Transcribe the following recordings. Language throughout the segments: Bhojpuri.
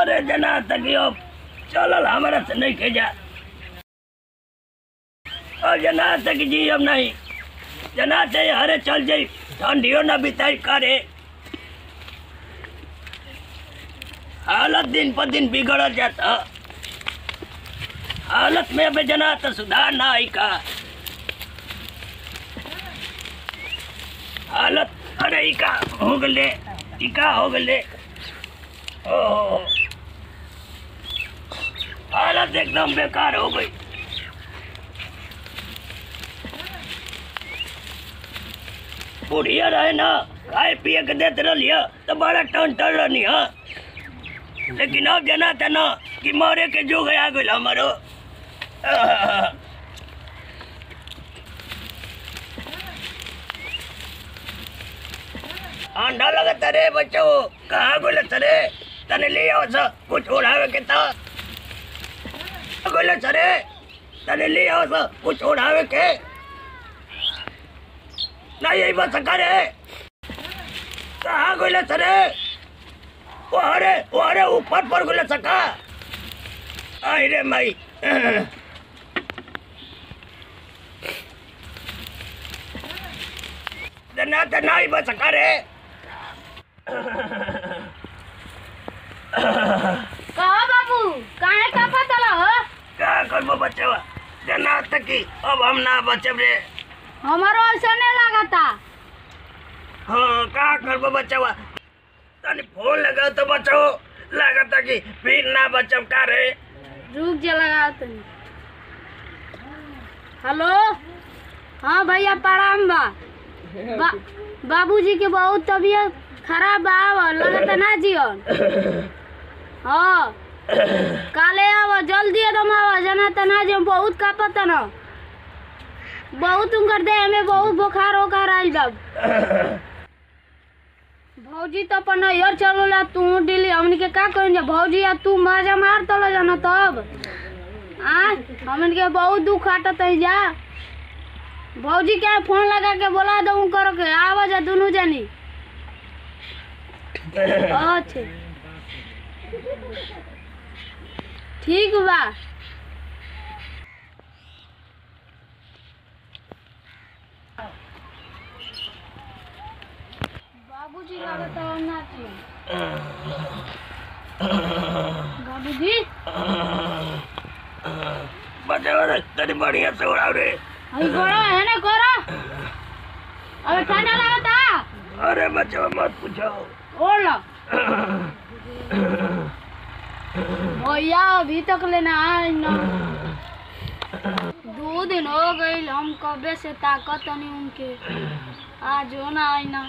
अरे जना तक यो चलल हमारा से नहीं के जा और जना तक जी अब नहीं जना से हरे चल जाई ठंडियो न बिताई करे हालत दिन पर दिन बिगड़ जाता हालत में अब जना तो सुधार ना आई का हालत अरे ई का हो गले ई का हो गले ओहो हालत एकदम बेकार हो गई बुढ़िया रहे ना खाए पिए के देते रहिए तो बड़ा टन टन रहनी हाँ लेकिन अब जना था ना कि मरे के जो गया गल हमारो अंडा लगता रे बच्चों कहाँ गोले सरे तने ले आओ सा कुछ उड़ावे के था गोले सरे तने ले आओ सा कुछ उड़ावे के ना यही बस करे कहाँ गोले सरे वो अरे वो अरे ऊपर पर गोले सका आई रे माई तना तना ही बस करे कहो बाबू काहे का पता हो का करबो बच्चवा जना तकी अब हम ना बचब रे हमारो ऐसा नहीं लागता हाँ का करबो बच्चवा तनी फोन लगा तो बचो लागता कि फिर ना बचब का रे रुक जा लगाओ तुम हेलो हाँ भैया प्रणाम बा, बा बाबूजी के बहुत तबीयत खराब बा आव लगता ना जियन हाँ काले आव जल्दी एकदम आव जना तना जे बहुत कापत न बहुत उनकर देह में बहुत बुखार होकर आइल बा भौजी तो अपन नैयर चलोला तू डिली हमन के का करें भौजी आ तू मजा मार तलो जाना तब आ हमन के बहुत दुख आटत है जा भौजी के फोन लगा के बोला दऊ करो के आवा जा दोनों जानी अच्छा ठीक बा बाबूजी लगता है ना चाहिए बाबूजी बच्चवा रे तनी बढ़िया से उड़ाओ रे अभी करो है ना करो अबे ठंडा लगता अरे बच्चवा मत पूछो ओढ़ लो भैया अभी तक लेना आए ना दो दिन हो गई हम कबे से ताकत नहीं उनके आज हो ना आई ना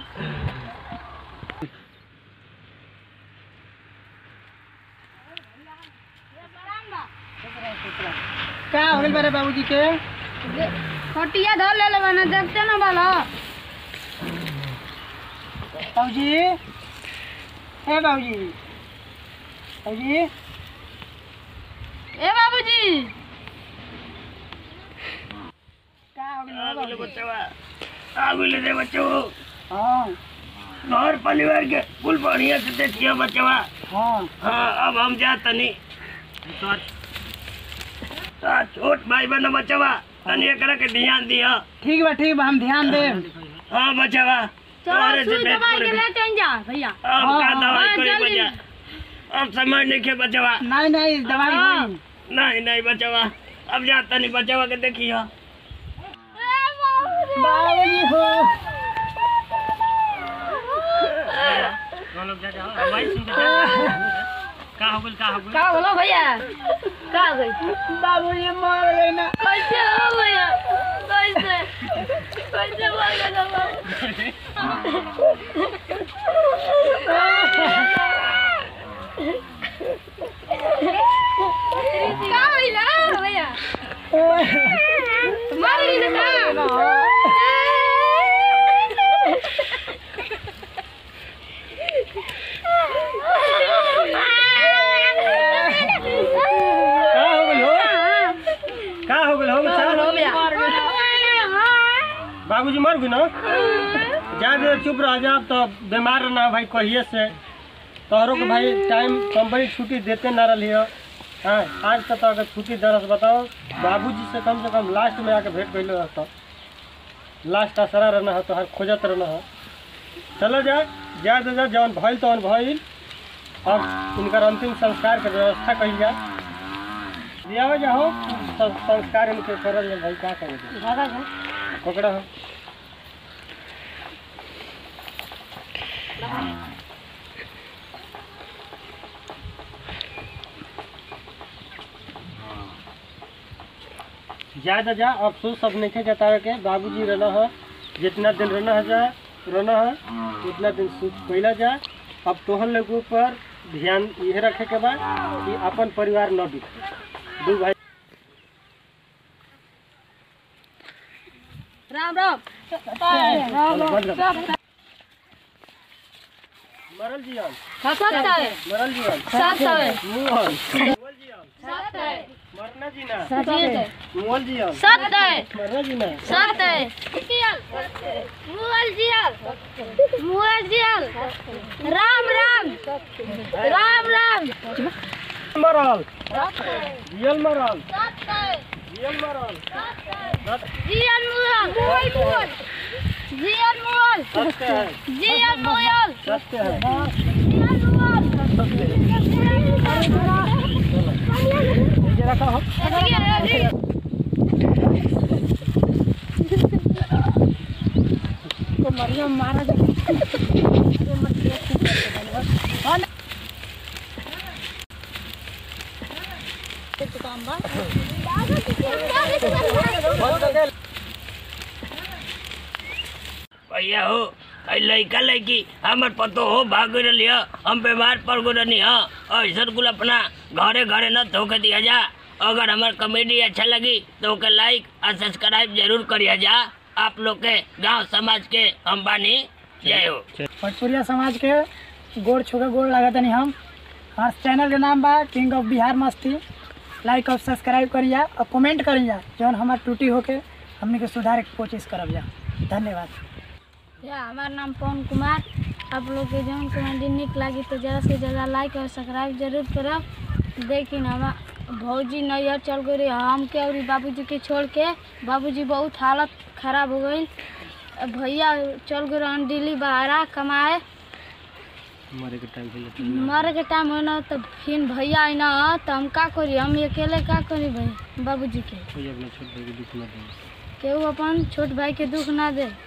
का हो गइल बारे बाबूजी के खटिया धर ले ले बना देखते ना बालो बाबूजी हे बाबूजी बाबूजी ए बाबूजी का हो गइल आ बा गेले बाबूजी? बच्चवा आ गेले रे बच्चो हाँ घर परिवार के कुल बढ़िया से देखियो बच्चवा हाँ हाँ अब हम जा तनी आ, छोट भाई बहन बच्चवा तनी एकरा के ध्यान दिया ठीक बा ठीक बा हम ध्यान देब हाँ बच्चवा तोहरे चलो से सुई भेंट दवाई के करे ले चल जा भैया अब हाँ, का हाँ, दवाई हाँ, करे जल्दी। बच्चा अब समझ नहीं के बच्चवा नहीं नहीं दवाई हाँ। होई नहीं नहीं बच्चवा अब जा तनी बच्चवा के देखियो बाबूजी हो का हो का हो का बोलो भैया का हो गई बाबूजी मर गए ना कैसे हो भैया कैसे कैसे मर गया बाबू का भैया भैया मर गई ना का हो गइल हो का हो गइल हो बच्चा बाबूजी मर गए ना जा दे चुप रह जा अब तो बीमार ना भाई कहिए से तोहरों के भाई टाइम कंपनी छुट्टी देते ना रही हो हाँ आज तक तो अगर छुट्टी दरस बताओ बाबूजी से कम से कम लास्ट में आके भेंट कैलो रहता लास्ट असरा रहना है तो हर खोजत रहना है चलो जा जा तो जा जौन भइल तौन भइल अब इनकर अंतिम संस्कार के व्यवस्था कही जा दिया जाओ सब संस्कार इनके करल जाए भाई का करेंगे पकड़ा हो जा जा जा अफसोस सब नहीं जतावे के बाबूजी रहना है जितना दिन रहना है जा रहना है उतना दिन सुख कैला जा अब तोहर लोगों पर ध्यान यह रखे के बा कि अपन परिवार न बिखरे दू भाई राम राम चलो, बंद कर। मरल जियन सत्य मरल जियन सत्य मुहल मुहल जियन सत्य मरना जीना सत्य मुहल जियन सत्य मरना जीना सत्य मुअल जियल मुअल जियल राम राम राम राम मरल जियल मरल सत्य जियल मरल जियल मुअल मुअल मुअल जियल मुअल सत्य है जियल मुअल सत्य है जियल मुअल ये रखा हो भैया हो ऐ लइका लइकी हमर पतो हो भाग रही हम बीमार पड़ गो रही हाँ ऐसा कुल अपना घरे घरे न धोके दिया जा अगर हमार कॉमेडी अच्छा लगी तो ओके लाइक और सब्सक्राइब जरूर करिया जा आप लोग के गांव समाज के हम बानी जय हो भोजपुरिया समाज के गोड़ छुके गोड़ लागतनी हम हमारे चैनल के नाम बा किंग ऑफ बिहार मस्ती लाइक और सब्सक्राइब करिया और कमेंट करिया जौन हमार टूटी होके हमने के सुधारे के कोशिश करब जा धन्यवाद या हमार नाम पवन कुमार आप लोग के जौन कमेडी निक लगी तो ज़्यादा से ज़्यादा लाइक और सब्सक्राइब जरूर करब लेकिन हम भौजी नैहर चल गई रही हम के और बाबूजी के छोड़ के बाबूजी बहुत हालत खराब हो गई भैया चल गए रहन दिल्ली बाहरा कमाए मरे के टाइम पे मरे के टाइम हो ना तो फिर भैया आई ना तो हम का करी हम अकेले का करी भाई बाबूजी के कोई अपना छोट भाई के दुख न दे केहू अपन छोट भाई के दुख ना दे